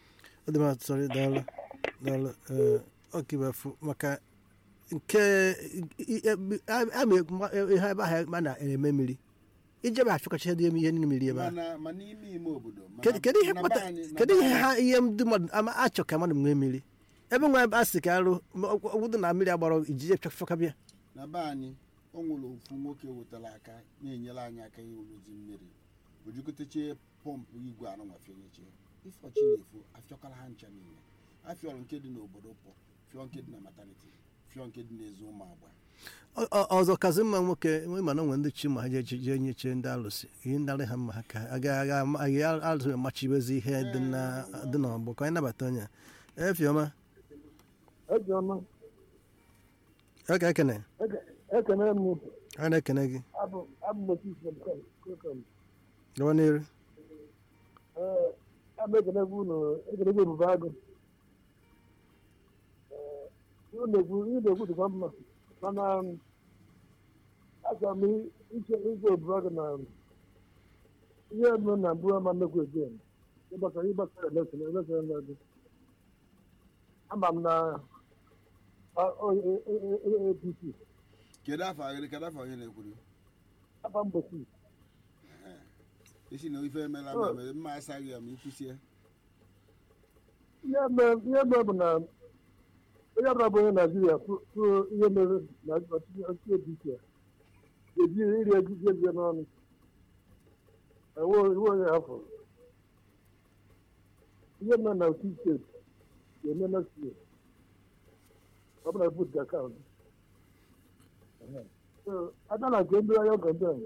ọkaibefu maka nke ihe ebe ahụ a na-eme mmiri ijebe afịkọcha dị ihe niile mmiri ebe ahụ kedu ihe ha ihe ndị mmadụ achọ ka mmadụ nwee mmiri ebe nwa a sị ka arụ ọgwụdụ na mmiri agbara ijije fịakabịa na be anyị o nwere ofu nwoke wetara aka na-enyere anyị aka iwuluzi mmiri ojikọtache pọmpụ igwe anụnwafịonyeche ifeọchi na-efu afịọkara ha ncha niile afịọrọ nke dị n'obodo pọ fịọ nke dị na mataniti fịọ nke dị n'ezi ụmụ agba ọzọ kazi mma nwoke nwe mana onwe ndị chi ma ha jee nyeche ndị alụsị ihe ndarị ha mma ha ka agaghị alụsị amachibezi ihe dị n'ọgbọ ka anyị nabata onye efiọma oge ekene ekene m a na-ekene gị abụ gawa n'iru abụ ekene gị unu ekene gị ebube agụ ihe na-ekwu dịkwa mma mana achọrọ m iche iche ebube agụ na ihe eme na mbụ ama nnekwu eje ịgbasara ịgbasara elekshọn elekshọn na-adị ama m na apc kedu afọ agịrị kedu afọ onye na-ekwuru afa mgbochi isi na ife emela ma mere mma asaghị ya ma ikwusie ihe mere bụ na onye ọbụla bụ onye naijiria tụọ ihe mere na ọchịchị apc ga-eji iri ejiji ego n'ọnụ iwe onye afọ ihe mere na otu steeti ga-eme next year ọ bụla put the account ada na nke ndị ahịa kọndem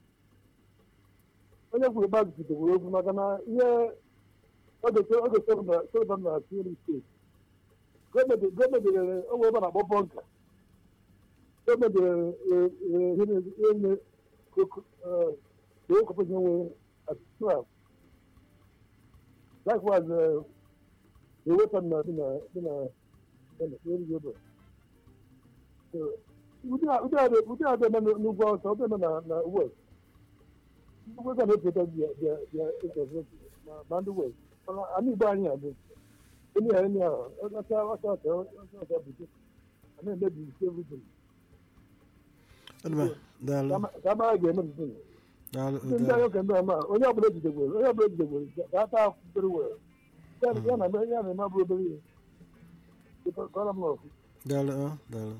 onye kwuru gbazụ kwuru okwu maka na ihe oge sọrọ na atụrụ steeti gọọmenti rere onwe ebe a na-akpọ bọnka gọọmenti rere ihe na-enye okopụta nwe Well, likewise, uh, the weapon uh, in a in a in a very good. So, we do we do we do have them no go so them na na work. We can help them the the the interest na the way. Ani ba ni abo. Any any ah, that's what what what what what. I mean, maybe everything. Ọdụma, daalụ Kama a ga-eme nke daalụ ndị daalụ agha kemgbe ama onye ọbụla ejidegwere onye ọbụla ejidegwere ka ata akwụkwere were ya na ya na eme abụrụ obere ihe kọrọ m n'ọkụ daalụ ọ, daalụ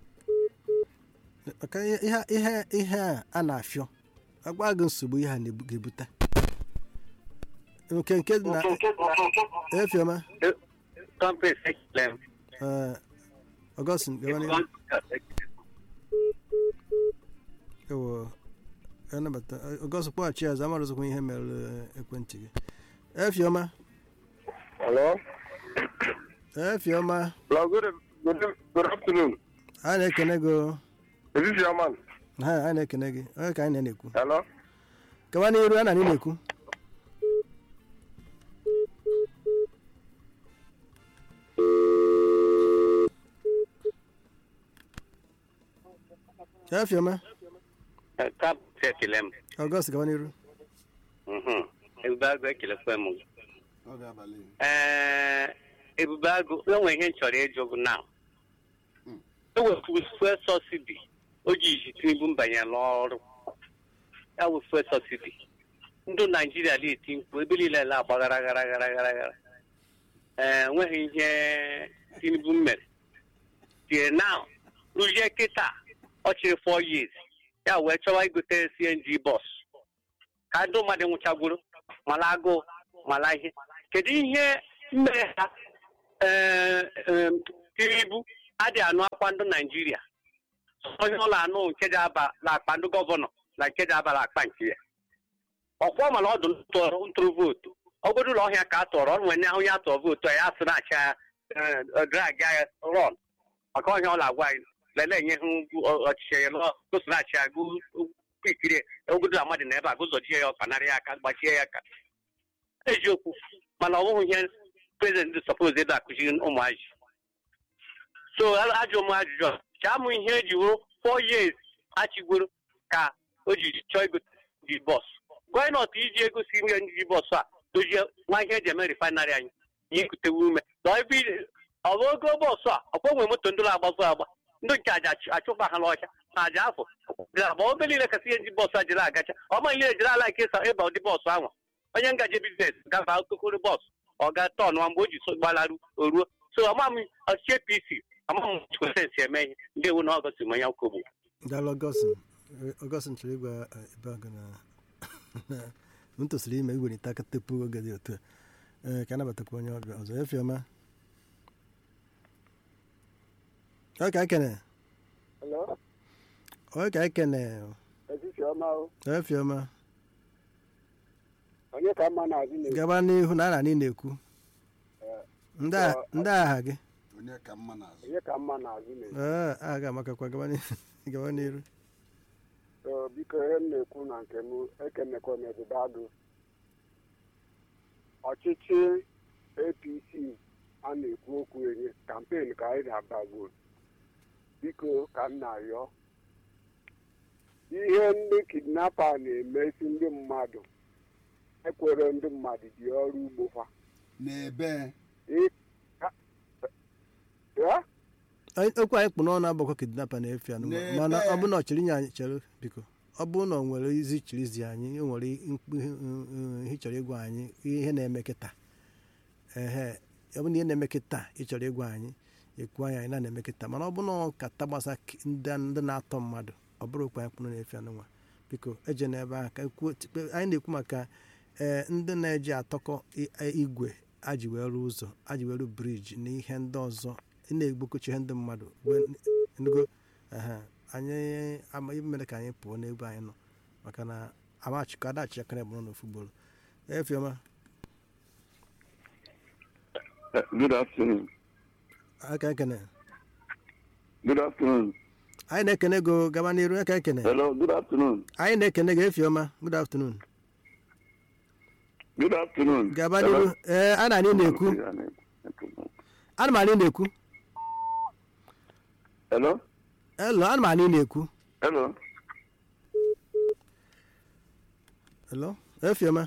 maka ihe ihe- ihe ihe a a na-afịọ agwa gị nsogbu ihe a na-ebu- ga-ebute nke nke dị na efioma Company Secretary. ee, ọgọstin gawa n'ihu ewo anabata ọgọst kpọghachi azụ amarụzikwa ihe mere eh, ekwentị gị efioma Hello? efioma Hello, good, good, good afternoon. a na-ekene gị o. Is this your man? ha a na-ekene gị onye ka anyị na-ekwu Hello? gawa n'iru a na anyị na-ekwu efioma Cap Sekelem. ọgọst gawa n'iru Ebube agụ ekelekwa m. ọ ga-abalị Ee, Ebube agụ, enwe ihe m chọrọ ịjụ gị na. Ewepụ fuel subsidy o ji iji Tinubu mbanye n'ọrụ. Ya wụ fuel subsidy. Ndị Naijiria na-eti mkpu ebe niile na-agbagara gara gara gara gara. Ee, enweghị ihe Tinubu mere. Tie now, rụzie kịta ọ chịrị 4 years. Ya wee chọwa igote CNG bus. ka ndị mmadụ nwụchagwuru mala agụụ mala ihe kedu ihe mere ha ee, em, Tinubu adịghị anụ akwa ndị naijiria onye ụlọ anụ nke ji aba na akpa ndị gọvanọ na nke ji aba na akpa nke ya ọkwọ mana ọdụ ntụrụ ntụrụ vootu obodo ụlọ ọhịa ka a tụrụ ọrụ nwere onye atụrụ vootu a ya sị na-acha drag ya rọn maka ọhịa ọ na-agwa anyị lelee nye ha ugwu ọ- ọchịchị ya lọsinachi agụ ikiri ogodo amadị na ebe a gụzọjie ya ọka narị ya aka gbachie ya aka eziokwu mana ọ bụghị ihe prezident sọpoz ebe akụziri ụmụazị so a- ajụ m ajụjụ a, chaa mụ ihe eji wuru four years achịgoro ka o ji chọọ ego ji bọs gọọnọt iji ego si ihe ndị bọs a dozie nwa ihe eji eme refinarị anyị ihe kutewe ume na ebe ị- ọ bụ ogo bọsụ a ọkwa nwe moto ndị na-agbazụ agba ndị nke aja achụ- achụba ha n'ọcha na aja afọ agba obe niile kasị ihe ndị bọsụ a jiri agacha ọma ihe ejiri ala nke ịsa ịba ụdị bọsụ ahụ onye ngaje biznes gaba okokoro bọsụ ọ ga tọn ma mgbe o ji so gbalarụ o ruo so ọma m ọchịchị apc ama m kwesịrị eme ihe ndị ewu na ọgọsị ma ya kwogbu daalụ ọgọstin ọgọstin chọrọ ịgwa eh, ebe agụ na m tosiri ime iwelite aka tepu oge dị otu a ee ka anabatakwa onye ọbịa ọzọ efioma ọ ka ekene Hello? ọ ka ekene Etiti ọma o. efioma Onye ka mma na-azụ na gaba n'ihu na a na anyị na-ekwu ndị a- ndị agha gị onye ka mma n'azụ onye ka mma na-azụ na ee a ga-amakakwa gaba n'ihu gaba n'iru biko ihe m na-ekwu na nke m ekenekwa m ebube agụ ọchịchị apc a na-ekwu okwu enye kampen ka anyị na-abago biko ka m na-arịọ ihe ndị kidnapa na-emesi ndị mmadụ ekwere ndị mmadụ ji ọrụ ugbo fa n'ebe Ị- ha- ya? Anyị- okwu anyị kpụ n'ọnụ agbakọ kidnapa na-efe anụ N'ebe- mana ọ bụ na ọ chịrị nye anyị chere biko ọ bụrụ na ọ nwere izi chirizi anyị o nwere mkpu ihe ihe ị chọrọ ịgwa anyị ihe na-eme kịta ehe ọ bụ na ihe na-eme kịta ị chọrọ ịgwa anyị ekwu anyị anyị na na-eme kịta mana ọ bụ na ọkata gbasa ki- ndị ndị na-atọ mmadụ ọ bụrụ okwu anyị kpụrụ na-efe anụ nwa biko eje n'ebe ahụ ka kwuo tikpe- anyị na-ekwu maka ee ndị na-eji atọkọ i- igwe aji wee rụọ ụzọ aji wee rụọ briji na ihe ndị ọzọ ị na-egbukochi ihe ndị mmadụ wee nugo ehe anyị ama ihe mere ka anyị pụọ n'ebe anyị nọ maka na amachịkọ adachi akara bụrụ n'ofu gboro efioma Good afternoon. aka ekene Good afternoon. anyị na-ekene go gaba n'iru aka ekene Hello, good afternoon. anyị na-ekene gị efioma good afternoon Good afternoon. gaba n'iru ee a na anyị na-ekwu ana m anyị na-ekwu Hello? elo ana m anyị na-ekwu Hello? elo efioma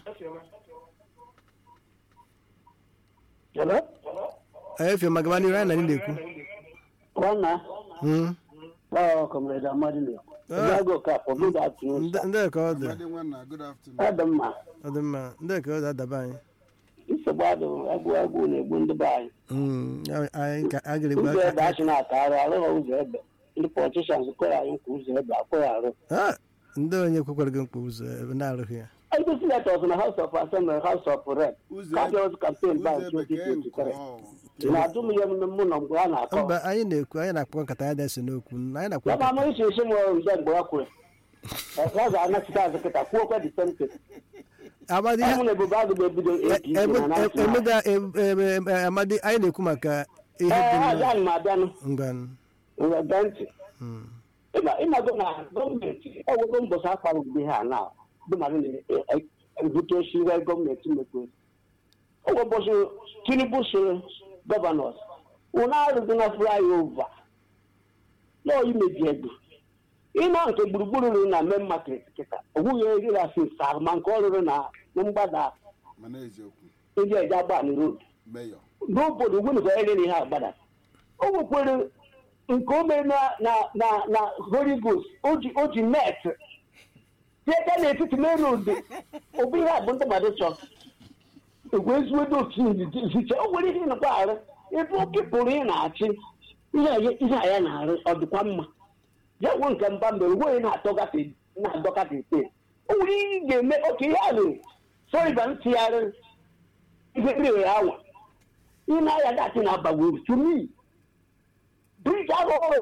Hello? efioma gaba n'iru anyị na anyị na-ekwu Nwanna, Mm. ọ Comrade Amadi na-ekwu. Ah. Obiago Okafor, good afternoon, Nde- sir. ndị ka ọ dị Amadi nwanna good afternoon Ọ dị mma. ọ dị mma ndị ka ọ dị adaba anyị Nsogbu adụ agụ agụ na-egbu ndị be anyị. Mm, ya- anyị ka a ga-egbu Ụzọ ebe aka achị na-ata arụ, arụghị ụzọ ebe. Ndị politicians kwere anyị nkwa ụzọ ebe akwụghị arụ. Ah, ndị onye kwekwara gị mkpa ụzọ ebe na-arụghị ya Ndị senators na House of Assembly, House of Rep, Ụzọ Cabinet campaign by ụzọ bekee nke 2023. ọ Na-adụ m ihe mụ na mgbe a na-akọ. mba anyị na-ekwu anyị na-akpọ nkata anyị na-ese n'okwu anyị na-akpọ Ya ma nkata ama isi isi m nde mgbe ọ kwuru. Ọ ga-anachite azụ kịta kwuokwa the same thing. amadi Ọ mụ na ebube agụ ga-ebido APC na national. emeda amadi anyị na-ekwu maka ihe dị Ee, mma abịanụ m abịanụ. ngwanụ Ngwa gee ntị. Mm. Ịma- ịmago na gọọmenti ọgwụgwọ mbọsị akparụgide ha na bụ mmadụ na-ebute osi ihe gọọmenti mekwe ọgwụ mbọsị tinubu soro gọvanọs ụna arụzi na flyover lọọ imebi ego ịnọ nke gburugburu ruru na main market kịta onwughị eriri asị ma nke ọ rụrụ na na mgbada mana eziokwu ndị eji agbani road meyọ n'obodo ugwu nke onye ihe agbada o nwekwere nke o mere na na na na holy ghost o ji o ji net tieta n'etiti main road obi ihe a bụ ndị mmadụ chọrọ egwu ezigbo otu iziche o nwere ihe nakwa arụ ebe oke pụrụ ị na-achị ihe a- ihe a ya na-arụ ọ dịkwa mma ya nwe nke mba mere onwe na-atọgate na-adọkata ete o nwere ihe ị ga-eme oke ihe a lụrụ soriba ntịgharị ihe rere awa ị na-aya datị na-abagwo to me brij ahụ ọrụ